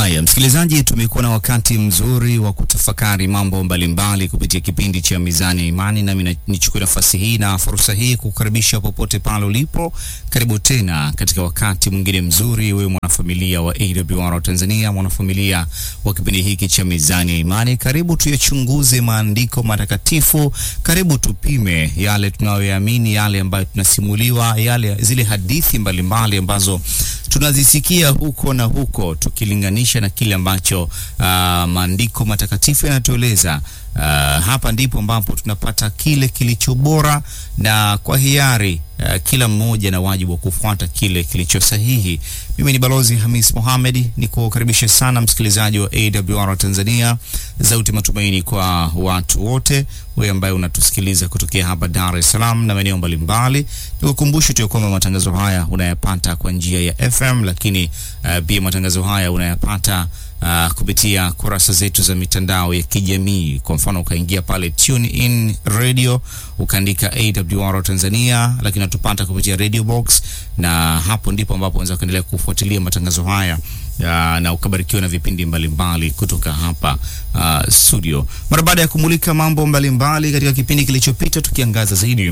Haya, msikilizaji, tumekuwa na wakati mzuri wa kutafakari mambo mbalimbali kupitia kipindi cha Mizani ya Imani, nami nichukue nafasi hii na fursa hii kukaribisha popote pale ulipo. Karibu tena katika wakati mwingine mzuri, wewe mwanafamilia wa AWR Tanzania, mwanafamilia wa kipindi hiki cha Mizani ya Imani. Karibu tuyachunguze maandiko matakatifu, karibu tupime yale tunayoyaamini, yale ambayo tunasimuliwa, yale zile hadithi mbalimbali mbali ambazo tunazisikia huko na huko tukilinganisha na kile ambacho uh, maandiko matakatifu yanatueleza. Uh, hapa ndipo ambapo tunapata kile kilicho bora, na kwa hiari uh, kila mmoja na wajibu wa kufuata kile kilicho sahihi. Mimi ni Balozi Hamis Mohamed, nikukaribisha sana msikilizaji wa AWR Tanzania, sauti matumaini kwa watu wote, wewe ambaye unatusikiliza kutokea hapa Dar es Salaam na maeneo mbalimbali. Nikukumbushe tu kwamba matangazo haya unayapata kwa njia ya FM, lakini pia uh, matangazo haya unayapata Uh, kupitia kurasa zetu za mitandao ya kijamii. Kwa mfano ukaingia pale Tune In Radio ukaandika AWR Tanzania, lakini natupata kupitia Radio Box, na hapo ndipo ambapo unaweza kuendelea kufuatilia matangazo haya uh, na ukabarikiwa na vipindi mbalimbali mbali kutoka hapa uh, studio. Mara baada ya kumulika mambo mbalimbali mbali katika kipindi kilichopita, tukiangaza zaidi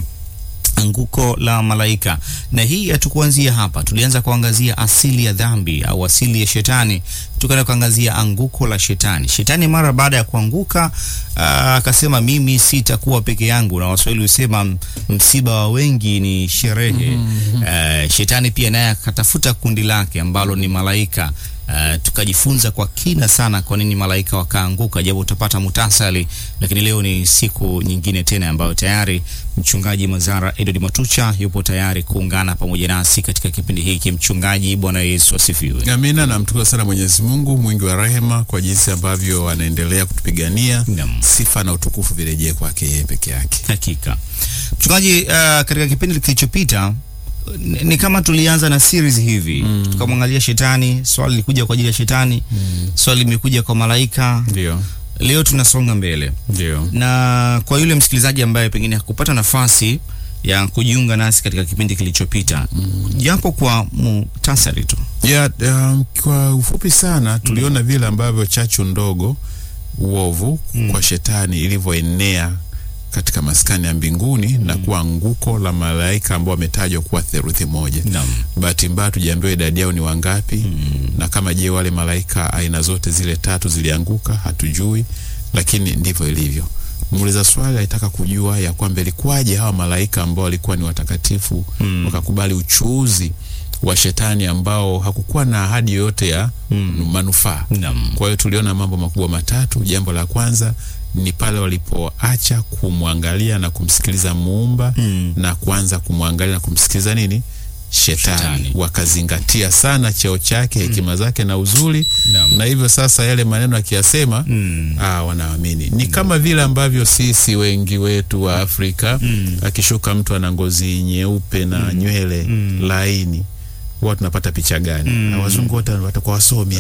anguko la malaika, na hii hatukuanzia hapa. Tulianza kuangazia asili ya dhambi au asili ya shetani, tukaenda kuangazia anguko la shetani. Shetani mara baada ya kuanguka akasema, mimi sitakuwa peke yangu, na Waswahili husema msiba wa wengi ni sherehe. mm -hmm. Uh, shetani pia naye akatafuta kundi lake ambalo ni malaika. Uh, tukajifunza kwa kina sana kwa nini malaika wakaanguka, japo utapata mutasali, lakini leo ni siku nyingine tena ambayo tayari mchungaji Mazara Edward Matucha yupo tayari kuungana pamoja nasi katika kipindi hiki. Mchungaji, Bwana Yesu asifiwe. Amina. Namtukuza sana Mwenyezi Mungu mwingi wa rehema kwa jinsi ambavyo anaendelea kutupigania. Sifa na utukufu virejee kwake yeye peke yake. Hakika mchungaji, uh, katika kipindi kilichopita ni kama tulianza na series hivi mm. Tukamwangalia shetani, swali lilikuja kwa ajili ya shetani mm. Swali limekuja kwa malaika. Ndio leo tunasonga mbele. Ndio, na kwa yule msikilizaji ambaye pengine hakupata nafasi ya kujiunga nasi katika kipindi kilichopita mm. japo kwa muhtasari tu ya um, kwa ufupi sana tuliona mm. vile ambavyo chachu ndogo uovu mm. kwa shetani ilivyoenea katika maskani ya mbinguni mm. na kuwa anguko la malaika ambao wametajwa kuwa theluthi moja. Bahati mbaya tujaambiwa idadi yao ni wangapi mm. na kama je, wale malaika aina zote zile tatu zilianguka, hatujui, lakini ndivyo ilivyo. Muuliza swali alitaka kujua ya kwamba ilikuwaje hawa malaika ambao walikuwa ni watakatifu mm. wakakubali uchuuzi wa shetani ambao hakukuwa na ahadi yoyote ya mm. manufaa. Kwa hiyo tuliona mambo makubwa matatu. Jambo la kwanza ni pale walipoacha kumwangalia na kumsikiliza muumba mm. na kuanza kumwangalia na kumsikiliza nini shetani, shetani. Wakazingatia sana cheo chake, hekima mm. zake na uzuri Naam. na hivyo sasa yale maneno akiyasema mm. ah, wanaamini ni mm. kama vile ambavyo sisi wengi wetu wa Afrika mm. akishuka mtu ana ngozi nyeupe na mm. nywele mm. laini huwa tunapata picha gani? mm. wazungu wote watakuwa wasomi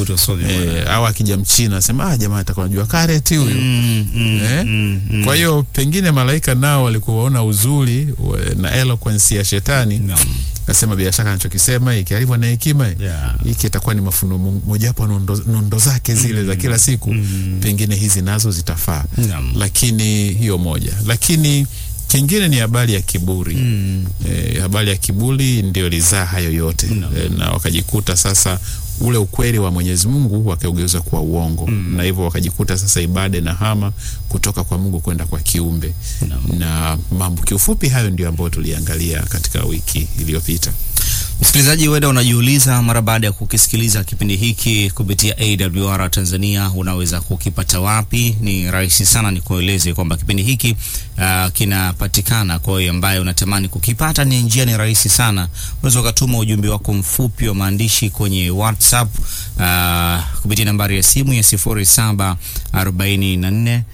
eh, au akija mchina asema ah, jamaa atakuwa anajua kareti huyu mm, mm, eh? mm, mm. Kwa hiyo pengine malaika nao walikuwa waona uzuri na eloquence ya shetani no. Kasema bila shaka anachokisema hiki alivyo na hekima hiki yeah. itakuwa ni mafuno mojawapo nondo, nondo zake zile mm. za kila siku mm. pengine hizi nazo zitafaa no. Lakini hiyo moja, lakini kingine ni habari ya kiburi mm. E, habari ya kiburi ndio lizaa hayo yote no. E, na wakajikuta sasa ule ukweli wa Mwenyezi Mungu wakaugeuza kuwa uongo mm. na hivyo wakajikuta sasa ibada na hama kutoka kwa Mungu kwenda kwa kiumbe no. na mambo kiufupi, hayo ndio ambayo tuliangalia katika wiki iliyopita. Msikilizaji, weda unajiuliza mara baada ya kukisikiliza kipindi hiki kupitia AWR Tanzania, unaweza kukipata wapi? Ni rahisi sana, nikueleze kwamba kipindi hiki uh, kinapatikana kwa hiyo ambaye unatamani kukipata, ni njia ni rahisi sana. Unaweza ukatuma ujumbe wako mfupi wa maandishi kwenye WhatsApp uh, kupitia nambari ya simu ya sifuri saba arobaini na nne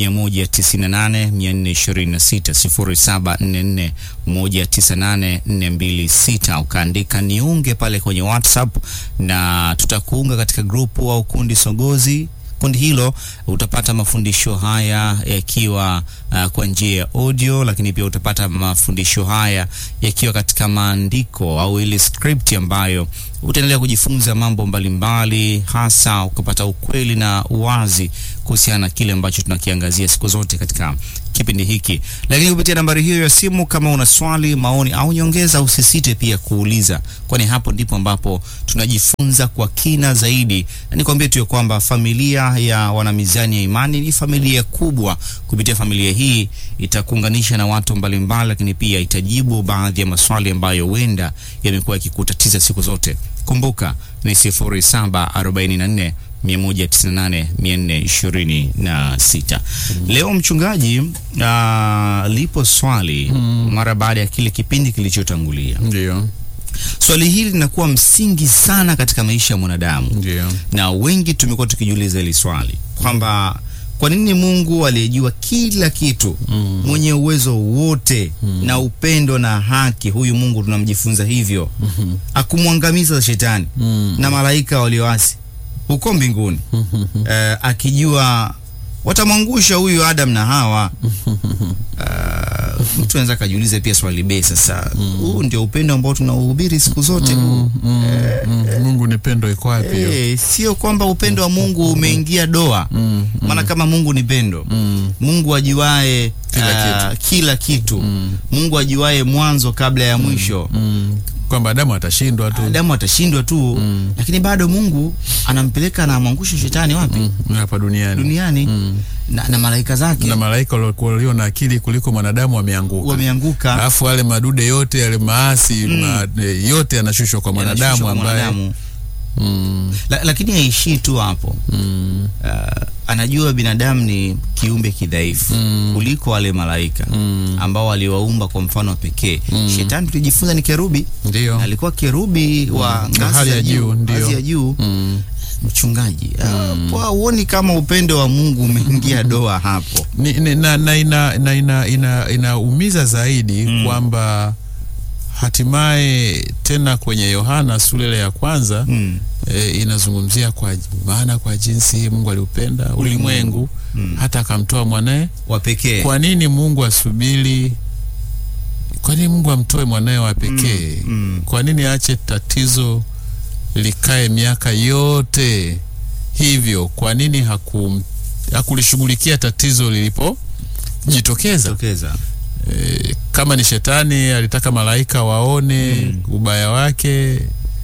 198 426 0744 198 ukaandika niunge pale kwenye WhatsApp na tutakuunga katika grupu au kundi sogozi kundi hilo utapata mafundisho haya yakiwa uh, kwa njia ya audio, lakini pia utapata mafundisho haya yakiwa katika maandiko au ile script ambayo utaendelea kujifunza mambo mbalimbali, hasa ukapata ukweli na uwazi kuhusiana na kile ambacho tunakiangazia siku zote katika kipindi hiki. Lakini kupitia nambari hiyo ya simu, kama una swali, maoni au nyongeza, usisite pia kuuliza, kwani hapo ndipo ambapo tunajifunza kwa kina zaidi. Na nikwambie tu ya kwamba familia ya wanamizani ya imani ni familia kubwa. Kupitia familia hii itakuunganisha na watu mbalimbali, lakini pia itajibu baadhi ya maswali ambayo huenda yamekuwa yakikutatiza siku zote. Kumbuka ni 0744 198 426. Leo mchungaji, uh, lipo swali mara baada ya kile kipindi kilichotangulia. Ndio, Swali hili linakuwa msingi sana katika maisha ya mwanadamu, ndio. na wengi tumekuwa tukijiuliza hili swali kwamba kwa nini Mungu aliyejua kila kitu, mwenye uwezo wote na upendo na haki, huyu Mungu tunamjifunza hivyo, akumwangamiza shetani na malaika walioasi huko mbinguni eh, akijua watamwangusha huyu Adam na Hawa. Uh, mtu anaweza akajiuliza pia swali be, sasa huu ndio upendo ambao tunauhubiri siku zote huu? Mm, mm, Mungu ni pendo, iko wapi hiyo? Eh, sio kwamba upendo wa Mungu umeingia doa, maana kama Mungu ni pendo, Mungu ajuae Kila ah, kila kitu, Mungu ajuae mwanzo kabla ya mwisho. Mm, kwamba Adamu atashindwa tu Adamu atashindwa tu, lakini bado Mungu anampeleka na amwangushe shetani wapi? Mm, hapa duniani Duniani na, na malaika zake na malaika waliokuwa walio na akili kuliko mwanadamu wameanguka. wameanguka Alafu wale madude yote yale maasi ma, eh, yote yanashushwa kwa mwanadamu yanashushwa kwa ambaye mwanadamu. mm, La, lakini haishii tu hapo mm, uh, anajua binadamu ni kiumbe kidhaifu kuliko wale malaika ambao waliwaumba kwa mfano wa pekee. Shetani tulijifunza ni kerubi, ndio alikuwa kerubi wa ngazi hali ya ya juu, juu, ndio. ngazi ya juu. mm. Mchungaji, uh, huoni kama upendo wa Mungu umeingia doa hapo? ni, ni, na, na ina, na ina, ina, inaumiza zaidi kwamba hatimaye tena kwenye Yohana sura ile ya kwanza Mm. e, inazungumzia kwa maana kwa jinsi hii Mungu aliupenda ulimwengu hata akamtoa mwanaye. wa pekee Kwa nini Mungu asubiri? Kwa nini Mungu amtoe mwanaye wa pekee? mm. Kwa nini aache tatizo likae miaka yote hivyo? Kwa nini hakum, hakulishughulikia tatizo lilipojitokeza? tokeza E, kama ni shetani alitaka malaika waone ubaya wake,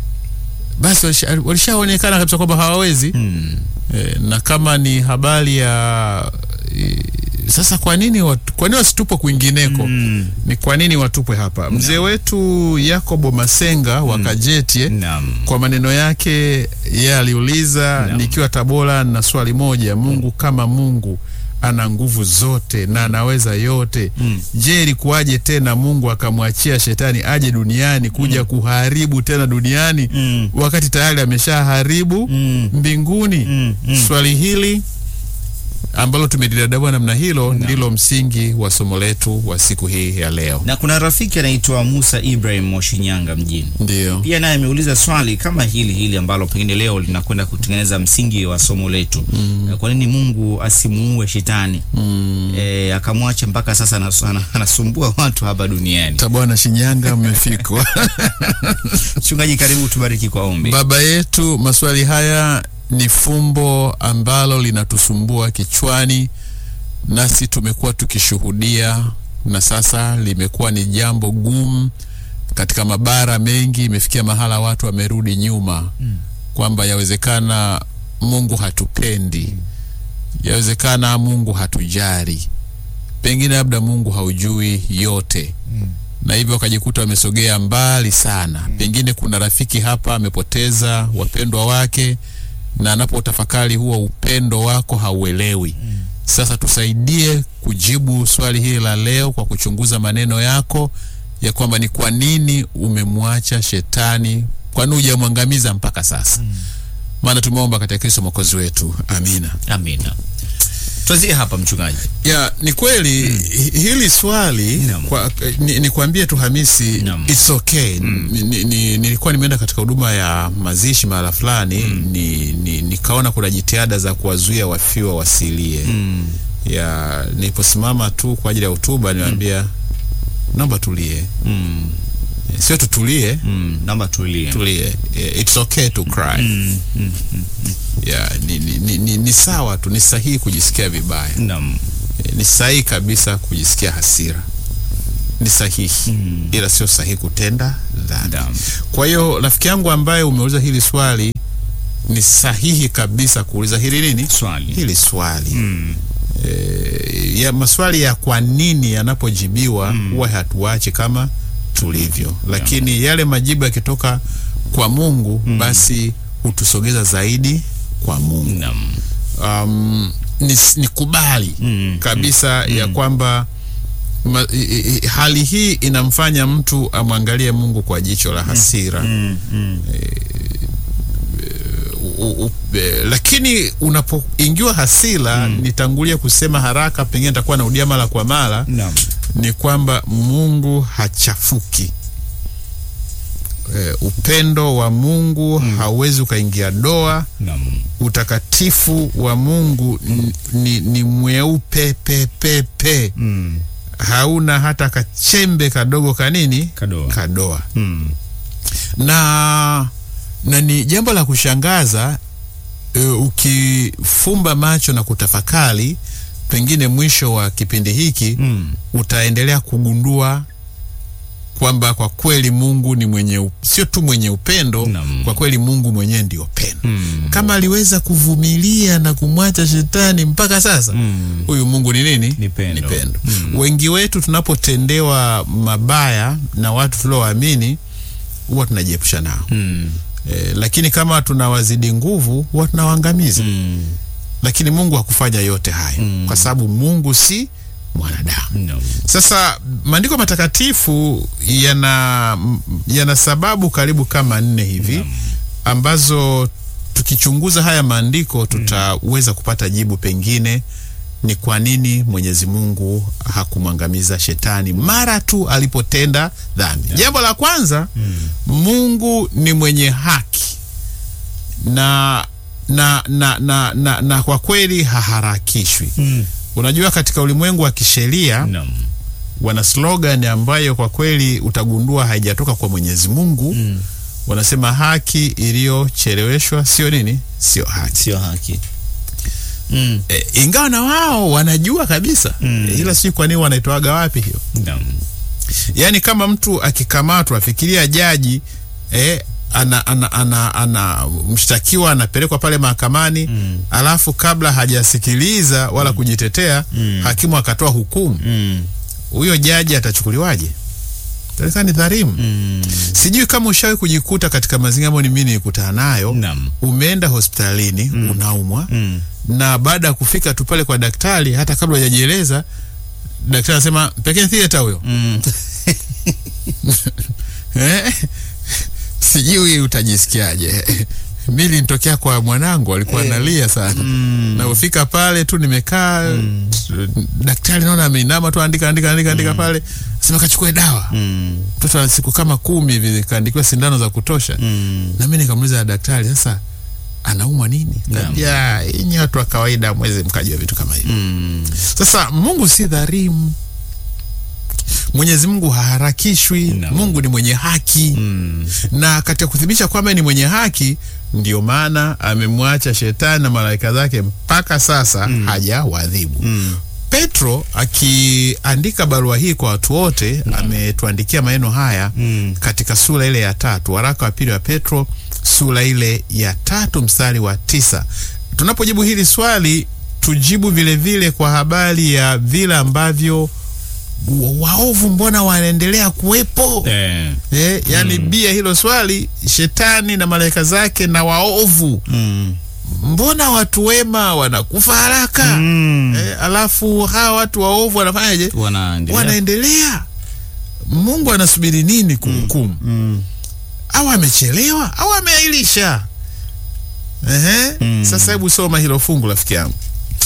basi walisha- walishaonekana kabisa kwamba hawawezi. mm. E, na kama ni habari ya e, sasa, kwa nini watu, kwa nini wasitupwe kwingineko? Mm. Ni kwa nini watupwe hapa? Mzee wetu Yakobo Masenga wa Kajetie Naam. kwa maneno yake yeye aliuliza, Naam. nikiwa Tabora na swali moja, Mungu kama Mungu ana nguvu zote na anaweza yote Mm. je, ilikuwaje tena Mungu akamwachia shetani aje duniani kuja kuharibu tena duniani Mm. wakati tayari ameshaharibu Mm. mbinguni? Mm. Mm. Swali hili ambalo tumelidadabua namna hilo ndilo msingi wa somo letu wa siku hii ya leo. Na kuna rafiki anaitwa Musa Ibrahim wa Shinyanga mjini Ndio. pia naye ameuliza swali kama hili hili ambalo pengine leo linakwenda kutengeneza msingi wa somo letu. Mm. Kwa nini Mungu asimuue shetani Mm. e, akamwacha mpaka sasa anas- ana- anasumbua watu hapa duniani? Tabwana Shinyanga mmefikwa. Mchungaji, karibu tubariki kwa ombi. Baba yetu, maswali haya ni fumbo ambalo linatusumbua kichwani, nasi tumekuwa tukishuhudia, na sasa limekuwa ni jambo gumu katika mabara mengi. Imefikia mahala watu wamerudi nyuma, kwamba yawezekana Mungu hatupendi, yawezekana Mungu hatujari, pengine labda Mungu haujui yote na hivyo wakajikuta wamesogea mbali sana. Pengine kuna rafiki hapa amepoteza wapendwa wake, na anapotafakari huo upendo wako hauelewi. Sasa tusaidie kujibu swali hili la leo kwa kuchunguza maneno yako ya kwamba ni kwa nini umemwacha shetani, kwa nini hujamwangamiza mpaka sasa. Maana tumeomba katika Kristo mwokozi wetu, amina. Amina. tuanzie hapa mchungaji. ya ni kweli hi- hili swali Naam. kwa, ni, nikwambie tu Hamisi Naam. it's okay ni, ni, ni, nilikuwa nimeenda katika huduma ya mazishi mahala fulani ni, ni, nikaona kuna jitihada za kuwazuia wafiwa wasilie ya niliposimama tu kwa ajili ya hotuba niwaambia naomba tulie Mm. sio tutulie Mm. Naomba tulie. tulie Eh, it's okay to cry Mm. Mm. ya ni, ni, ni, ni, ni sawa tu ni sahihi kujisikia vibaya Naam. Eh, ni sahihi kabisa kujisikia hasira ni sahihi ila sio sahihi kutenda dhambi Naam. kwa hiyo rafiki yangu ambaye umeuliza hili swali ni sahihi kabisa kuuliza hili nini Swali. hili swali Mm. e, ya maswali ya kwa nini yanapojibiwa huwa hatuachi kama tulivyo lakini yale majibu yakitoka kwa mungu basi hutusogeza zaidi kwa mungu Naam. um, ni, ni kubali Mm, kabisa ya kwamba ma, i, i, hali hii inamfanya mtu amwangalie Mungu kwa jicho la hasira Mm. Mm. u, u, e, lakini unapoingiwa hasira nitangulia kusema haraka, pengine nitakuwa naudia mara kwa mara, Naam. ni kwamba Mungu hachafuki. E, upendo wa Mungu hauwezi ukaingia doa. Naam. Utakatifu wa Mungu ni, ni, ni mweupe pepepe, Mm. hauna hata kachembe kadogo kanini Kadoa. kadoa Mm. na na ni jambo la kushangaza e, ukifumba macho na kutafakari, pengine mwisho wa kipindi hiki Mm. utaendelea kugundua kwamba kwa kweli Mungu ni mwenye up- sio tu mwenye upendo Naam. kwa kweli Mungu mwenyewe ndio pendo. Mm. Kama aliweza kuvumilia na kumwacha shetani mpaka sasa, Mm. huyu Mungu ni nini? Ni pendo. Ni pendo. Mm. Wengi wetu tunapotendewa mabaya na watu tuliowaamini huwa tunajiepusha nao Mm. e, lakini kama tunawazidi nguvu huwa tunawaangamiza Mm. lakini Mungu hakufanya yote haya kwa sababu Mungu si mwanadamu. Naam. Sasa maandiko matakatifu yana yana sababu karibu kama nne hivi ambazo tukichunguza haya maandiko tutaweza kupata jibu pengine ni kwa nini Mwenyezi Mungu hakumwangamiza shetani mara tu alipotenda dhambi. Jambo la kwanza, Mungu ni mwenye haki na na na na, na, na kwa kweli haharakishwi. Mm. Unajua, katika ulimwengu wa kisheria Naam. wana slogan ambayo kwa kweli utagundua haijatoka kwa Mwenyezi Mungu. Mm. Wanasema haki iliyocheleweshwa sio nini, sio haki. Sio haki. Mm. E, ingawa na wao wanajua kabisa Mm. e, ila sijui kwa nini wanaitoaga wapi hiyo. Naam. Yaani kama mtu akikamatwa, fikiria jaji e, ana, ana, ana, ana mshtakiwa anapelekwa pale mahakamani Mm. alafu kabla hajasikiliza wala kujitetea Mm. hakimu akatoa hukumu, Mm. huyo jaji atachukuliwaje? Taarifa ni dhalimu. Mm. Sijui kama ushawahi kujikuta katika mazingira ambayo ni mimi nilikutana nayo. Naam. Umeenda hospitalini unaumwa, Mm. na baada ya kufika tu pale kwa daktari, hata kabla hujajieleza, daktari anasema pekee theater huyo. Mm. Eh? Sijui utajisikiaje. Mimi nitokea kwa mwanangu alikuwa analia sana. Mm. Na ufika pale tu nimekaa daktari naona ameinama tu andika andika andika andika pale. Sema kachukue dawa. Mm. Mtoto ana siku kama kumi hivi kaandikiwa sindano za kutosha. Mm. Na mimi nikamuuliza daktari, sasa anaumwa nini? Naam. Kaambia nyinyi watu wa kawaida mweze mkajua vitu kama hivi. Mm. Sasa Mungu si dhalimu. Mwenyezi Mungu haharakishwi. Naam. Mungu ni mwenye haki Mm. na katika kuthibitisha kwamba ni mwenye haki, ndio maana amemwacha shetani na malaika zake mpaka sasa hajawadhibu. Mm. Petro akiandika barua hii kwa watu wote ametuandikia maneno haya Mm. katika sura ile ya tatu, waraka wa pili wa Petro sura ile ya tatu mstari wa tisa. Tunapojibu hili swali tujibu vile vile kwa habari ya vile ambavyo wa- waovu mbona wanaendelea kuwepo Eh. eh, yani bia hilo swali, shetani na malaika zake na waovu, Mm. mbona watu wema wanakufa haraka Mm. eh, alafu hawa watu waovu wanafanyaje? Wanaendelea. Wanaendelea. Mungu anasubiri nini kuhukumu? Mm. Au amechelewa au ameahirisha? Ehe. Mm. Sasa hebu soma hilo fungu rafiki yangu.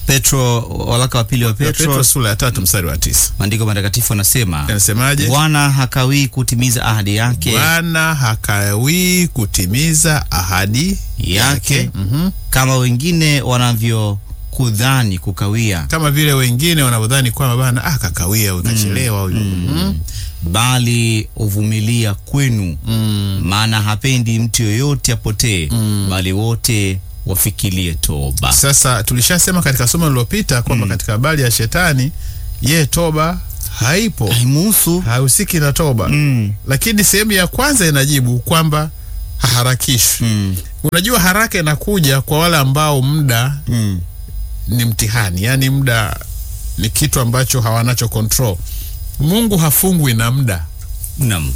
Petro, waraka wa pili wa Petro, Petro, sura ya tatu mstari wa tisa maandiko matakatifu anasema anasemaje? Bwana hakawii kutimiza ahadi yake Bwana hakawii kutimiza ahadi yake Mhm. kama wengine wanavyokudhani kukawia, kama vile wengine wanavyodhani kwamba bana ah, kakawia huyu kachelewa huyu Mhm. bali uvumilia kwenu, maana hapendi mtu yoyote apotee, bali wote wafikirie toba. Sasa tulishasema katika somo lililopita kwamba katika habari ya shetani ye toba haipo, Haimuhusu. hahusiki na toba Mm. lakini sehemu ya kwanza inajibu kwamba haharakishwi. Mm. Unajua, haraka inakuja kwa wale ambao muda Mm. ni mtihani, yaani muda ni kitu ambacho hawanacho control. Mungu hafungwi na muda. Naam.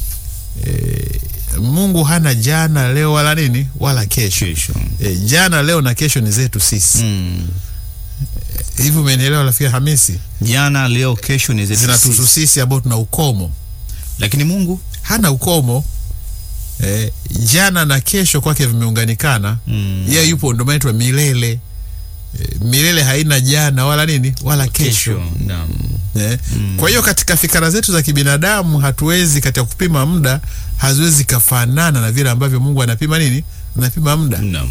Mungu hana jana, leo wala nini wala kesho. Kesho. E, jana, leo na kesho ni zetu sisi. Mm. Hivi umenielewa rafiki Hamisi? Jana, leo, kesho ni zetu Zinatuhusu sisi. sisi ambao tuna ukomo. Lakini Mungu Hana ukomo. E, jana na kesho kwake vimeunganikana. Mm. Yeye yupo ndo maana inaitwa milele. E, milele haina jana wala nini wala kesho. kesho. Naam. Eh, Kwa hiyo katika fikra zetu za kibinadamu hatuwezi katika kupima muda haziwezi kafanana na vile ambavyo Mungu anapima nini? Anapima muda. Naam.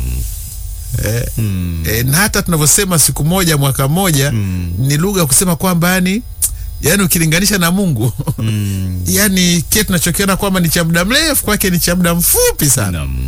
Eh, Mm. eh, na hata tunavyosema siku moja mwaka moja Mm. ni lugha ya kusema kwamba yani yani ukilinganisha na Mungu Mm. yani kile tunachokiona kwamba ni cha muda mrefu kwake ni cha muda mfupi sana. Naam.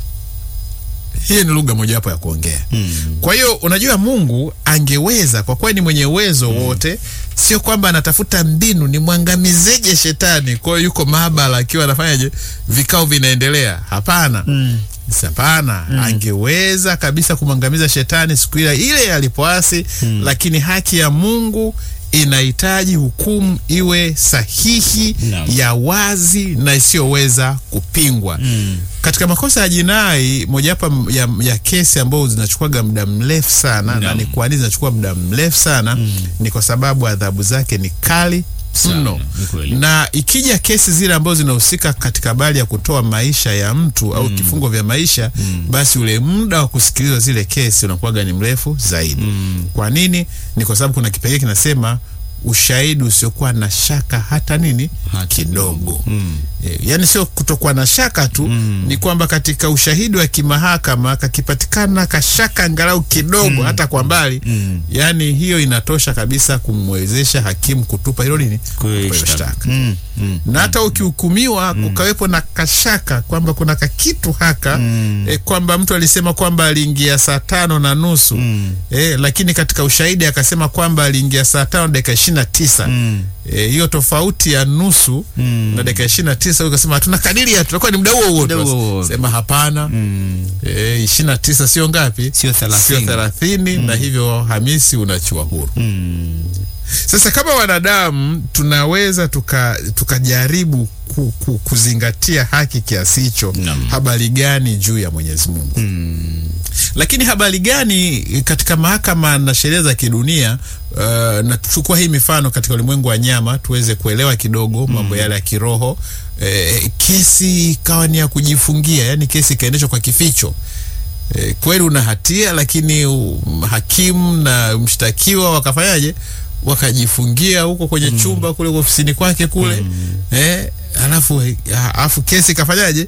Hii ni lugha mojawapo ya kuongea. Mm. Kwa hiyo unajua, Mungu angeweza kwa kuwa ni mwenye uwezo wote, sio kwamba anatafuta mbinu ni mwangamizeje shetani. Kwa hiyo yuko maabara akiwa anafanyaje, vikao vinaendelea. Hapana, Mm. hapana. Angeweza kabisa kumwangamiza shetani siku ile ile alipoasi, lakini haki ya Mungu inahitaji hukumu iwe sahihi, Naam. ya wazi na isiyoweza kupingwa Mm. katika makosa ya jinai mojawapo ya, ya kesi ambazo zinachukuaga muda mrefu sana na Naam. ni kwa nini zinachukua muda mrefu sana ni kwa sababu adhabu zake ni kali Sana, mno ni kweli. na ikija kesi zile ambazo zinahusika katika habari ya kutoa maisha ya mtu au kifungo vya maisha basi ule muda wa kusikilizwa zile kesi unakuwaga ni mrefu zaidi kwa nini ni kwa sababu kuna kipengele kinasema ushahidi usiokuwa na shaka hata nini Hata kidogo Mm. E, yani sio kutokuwa na shaka tu ni kwamba katika ushahidi wa kimahakama kakipatikana kashaka angalau kidogo hata kwa mbali Mm. yani hiyo inatosha kabisa kumwezesha hakimu kutupa hilo nini Kwa hiyo Kutupa hilo shtaka. shtaka. Mm. Mm. na hata ukihukumiwa kukawepo na kashaka kwamba kuna kakitu haka Mm. e, kwamba mtu alisema kwamba aliingia saa tano na nusu Mm. e, lakini katika ushahidi akasema kwamba aliingia saa tano dakika ishirini na tisa Mm. Eh, hiyo tofauti ya nusu Mm. na dakika ishirini na tisa ukasema hatuna kadiria tutakuwa ni muda huo huo Muda tu. huo huo. sema hapana Mm. eh, ishirini na tisa sio ngapi Sio thelathini. sio thelathini na hivyo Hamisi unachiwa huru Mm. sasa kama wanadamu tunaweza tuka- tukajaribu ku, ku, kuzingatia haki kiasi hicho Naam. habari gani juu ya Mwenyezi Mungu Mm. lakini habari gani katika mahakama na sheria za kidunia uh, na tuchukua hii mifano katika ulimwengu wa nyama tuweze kuelewa kidogo mambo yale ya kiroho eh, kesi ikawa ni ya kujifungia yani kesi ikaendeshwa kwa kificho eh, kweli una hatia lakini um, hakimu na mshtakiwa wakafanyaje wakajifungia huko kwenye chumba kule ofisini kwake kule eh, alafu alafu kesi ikafanyaje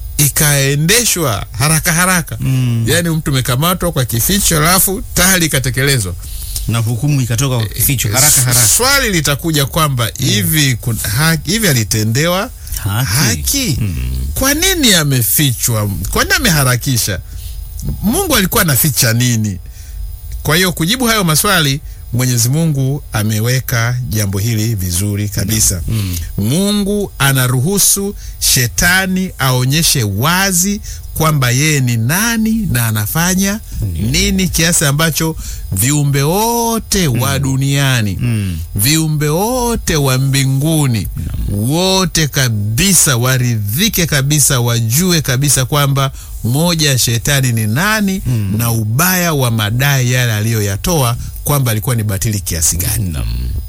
ikaendeshwa haraka haraka Mm. yaani mtu umekamatwa kwa kificho alafu tayari ikatekelezwa na hukumu ikatoka kwa kificho haraka haraka. swali litakuja kwamba hivi kun- ha- hivi alitendewa Haki. haki kwa nini amefichwa kwa nini ameharakisha mungu alikuwa anaficha nini kwa hiyo kujibu hayo maswali mwenyezi mungu ameweka jambo hili vizuri kabisa mungu anaruhusu shetani aonyeshe wazi kwamba yeye ni nani na anafanya nini kiasi ambacho viumbe wote wa duniani Mm. viumbe wote wa mbinguni wote kabisa waridhike kabisa wajue kabisa kwamba moja ya shetani ni nani na ubaya wa madai yale aliyoyatoa kwamba alikuwa ni batili kiasi gani Naam.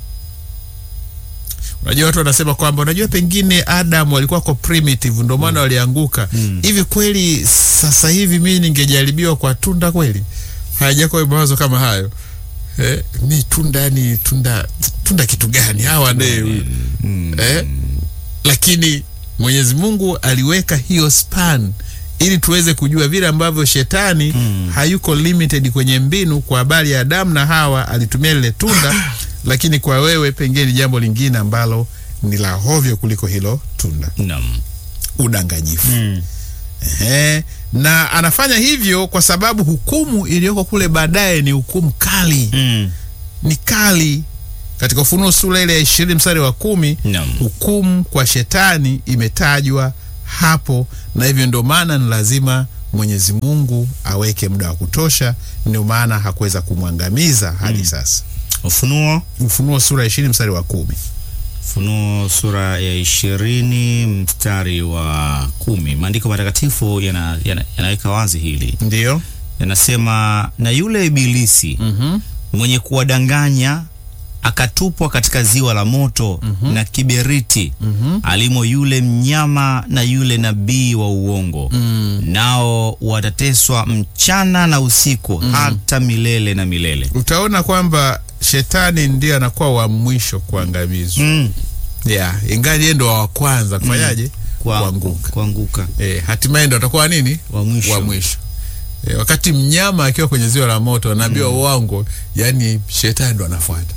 unajua watu wanasema kwamba unajua pengine adam walikuwa ko primitive ndio maana walianguka hivi kweli sasa hivi mimi ningejaribiwa kwa tunda kweli hayajakuwa mawazo kama hayo eh, ni tunda yani tunda tunda kitu gani hawa ne eh, lakini Mwenyezi Mungu aliweka hiyo span ili tuweze kujua vile ambavyo shetani hayuko limited kwenye mbinu. Kwa habari ya Adamu na Hawa alitumia lile tunda, lakini kwa wewe pengine ni jambo lingine ambalo ni la hovyo kuliko hilo tunda, Naam. udanganyifu. Ehe, na anafanya hivyo kwa sababu hukumu iliyoko kule baadaye ni hukumu kali Mm. ni kali. Katika Ufunuo sura ile ya ishirini mstari wa kumi Naam. hukumu kwa shetani imetajwa hapo, na hivyo ndio maana ni lazima Mwenyezi Mungu aweke muda wa kutosha. Ndio maana hakuweza kumwangamiza hadi sasa. Ufunuo Ufunuo sura ya ishirini mstari wa kumi. Ufunuo sura ya ishirini mstari wa kumi. Maandiko matakatifu yana, yana, yanaweka wazi hili, Ndiyo. yanasema na yule ibilisi Mhm. mwenye kuwadanganya akatupwa katika ziwa la moto na kiberiti alimo yule mnyama na yule nabii wa uongo nao watateswa mchana na usiku hata milele na milele. Utaona kwamba shetani ndiye anakuwa wa mwisho kuangamizwa. Mm. Yeah, ingali yeye ndo wa kwanza kufanyaje? Kwa- Kuanguka. kuanguka Eh, hatimaye ndo atakuwa nini? wa mwisho. wa mwisho e, wakati mnyama akiwa kwenye ziwa la moto anaambiwa uongo, yani shetani ndo anafuata.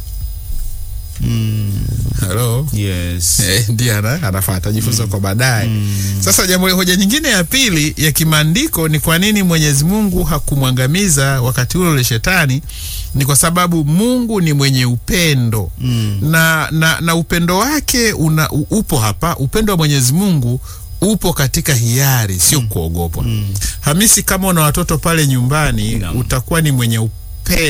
Halo, Yes. Eh, ndiye ana, anafuata jifunza kwa baadaye. Sasa jambo hoja nyingine ya pili ya kimaandiko ni kwa nini Mwenyezi Mungu hakumwangamiza wakati ule ule shetani? Ni kwa sababu Mungu ni mwenye upendo Mm. na, na, na upendo wake una, u- upo hapa. Upendo wa Mwenyezi Mungu upo katika hiari, sio kuogopwa. Hamisi, kama una watoto pale nyumbani Naam. utakuwa ni mwenye upendo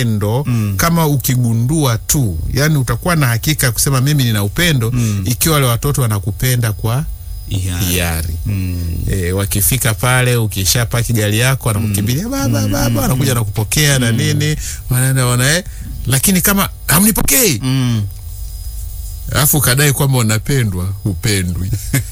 kama ukigundua tu, yani utakuwa na hakika ya kusema mimi nina upendo ikiwa wale watoto wanakupenda kwa Yeah. hiari. Mm. E, wakifika pale ukishapaki gari yako wanakukimbilia baba baba, wanakuja na kupokea na nini, wanaenda wana eh, lakini kama hamnipokei Mm. alafu ukadai kwamba unapendwa, hupendwi.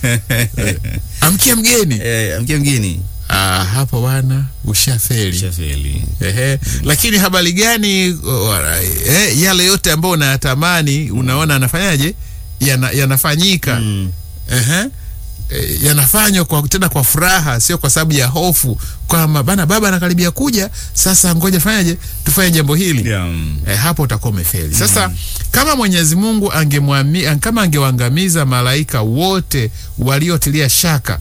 Eh, amkia mgeni Eh, mkia mgeni ah, hapo bwana ushafeli. shafeli. Ehe, lakini habari gani? uh, eh, yale yote ambayo unayatamani unaona anafanyaje, yana, yanafanyika Mm. Ehe. E, yanafanywa kwa tena kwa furaha, sio kwa sababu ya hofu kwamba bana baba anakaribia kuja, sasa ngoja fanyaje tufanye jambo hili Yeah. Mm. e, hapo utakuwa umefeli. Sasa kama Mwenyezi Mungu angemwami kama angewaangamiza malaika wote waliotilia shaka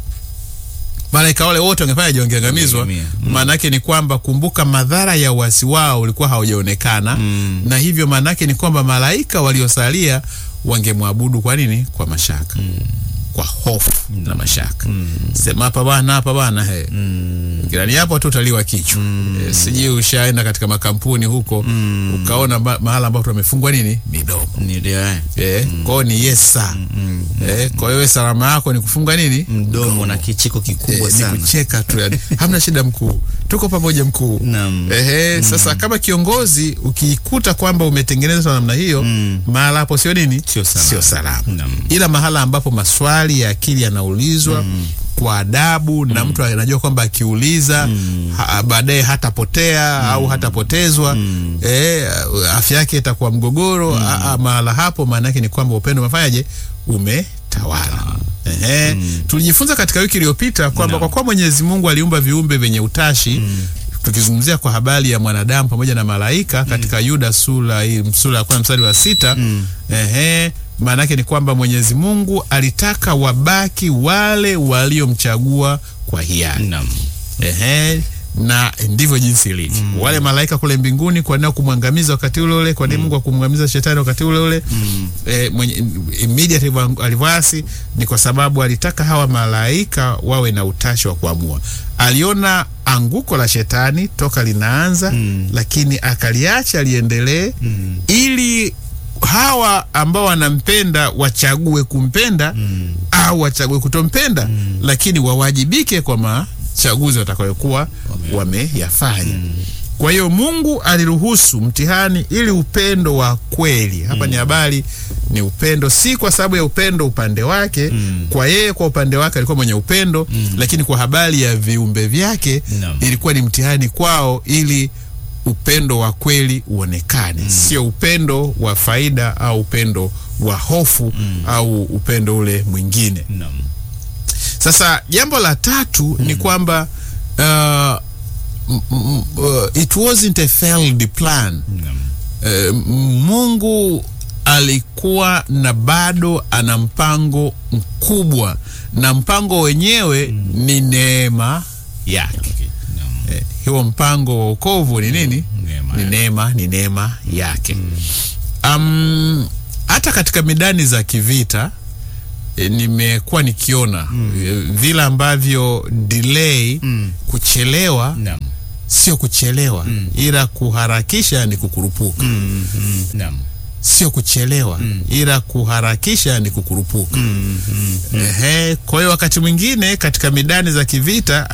malaika wale wote wangefanyaje? Wangeangamizwa. Wangeangamia. Mm. Maana yake ni kwamba, kumbuka, madhara ya uasi wao ulikuwa haujaonekana Mm. na hivyo maana yake ni kwamba malaika waliosalia wangemwabudu kwa nini? Kwa mashaka kwa hofu na mashaka. Sema hapa bwana, hapa bwana, he jirani hapo tu utaliwa kichwa. E, sijui ushaenda katika makampuni huko ukaona ma mahala ambapo wamefungwa nini midomo Ni ndio, eh. e, kwao ni yesa e, kwa hiyo salama yako ni kufunga nini mdomo na kicheko Eh, kikubwa ni sana. kucheka tu yani. Hamna shida mkuu, tuko pamoja mkuu. Naam. Ehe, sasa kama kiongozi ukikuta kwamba umetengenezwa namna hiyo Mm. mahala hapo sio nini, Sio salama. sio salama. Naam. Ila mahala ambapo maswali ya akili yanaulizwa kwa adabu na mtu anajua kwamba akiuliza ha, baadaye hatapotea au hatapotezwa eh, afya yake itakuwa mgogoro. a- a, Mahala hapo maana yake ni kwamba upendo umefanyaje, umetawala. Ehe, tulijifunza katika wiki iliyopita kwamba Naam. kwa kuwa Mwenyezi Mungu aliumba viumbe vyenye utashi tukizungumzia kwa habari ya mwanadamu pamoja na malaika katika Yuda sura hii sura ya kwanza mstari wa sita ehe, maana yake ni kwamba Mwenyezi Mungu alitaka wabaki wale waliomchagua kwa hiari. Naam. Ehe, na ndivyo jinsi ilivyo. Wale malaika kule mbinguni, kwa nini kumwangamiza wakati ule ule? Kwa nini Mungu akumwangamiza shetani wakati ule ule? Eh, mwenye immediately alivyo- alivyoasi ni kwa sababu alitaka hawa malaika wawe na utashi wa kuamua. Aliona anguko la shetani toka linaanza, lakini akaliacha liendelee ili hawa ambao wanampenda wachague kumpenda au wachague kutompenda, lakini wawajibike kwa machaguzi watakayokuwa wameyafanya. Kwa hiyo Mungu aliruhusu mtihani ili upendo wa kweli hapa ni habari ni upendo, si kwa sababu ya upendo upande wake kwa yeye, kwa upande wake alikuwa mwenye upendo, lakini kwa habari ya viumbe vyake Naam. ilikuwa ni mtihani kwao ili upendo wa kweli uonekane, sio upendo wa faida au upendo wa hofu au upendo ule mwingine. Naam. Sasa jambo la tatu ni kwamba uh, m- m- uh, it wasn't a failed plan. Naam. Eh, Mungu alikuwa na bado ana mpango mkubwa na mpango wenyewe ni neema yake. Okay. Naam. Eh, huo mpango wa wokovu ni nini? Neema Ni yake. neema, ni neema yake. Um, hata katika midani za kivita e, nimekuwa nikiona e, vile ambavyo delay Mm. kuchelewa Naam. sio kuchelewa ila kuharakisha ni kukurupuka Mm, mm, Naam. sio kuchelewa ila kuharakisha ni kukurupuka Mm, mm. Ehe, kwa hiyo wakati mwingine katika midani za kivita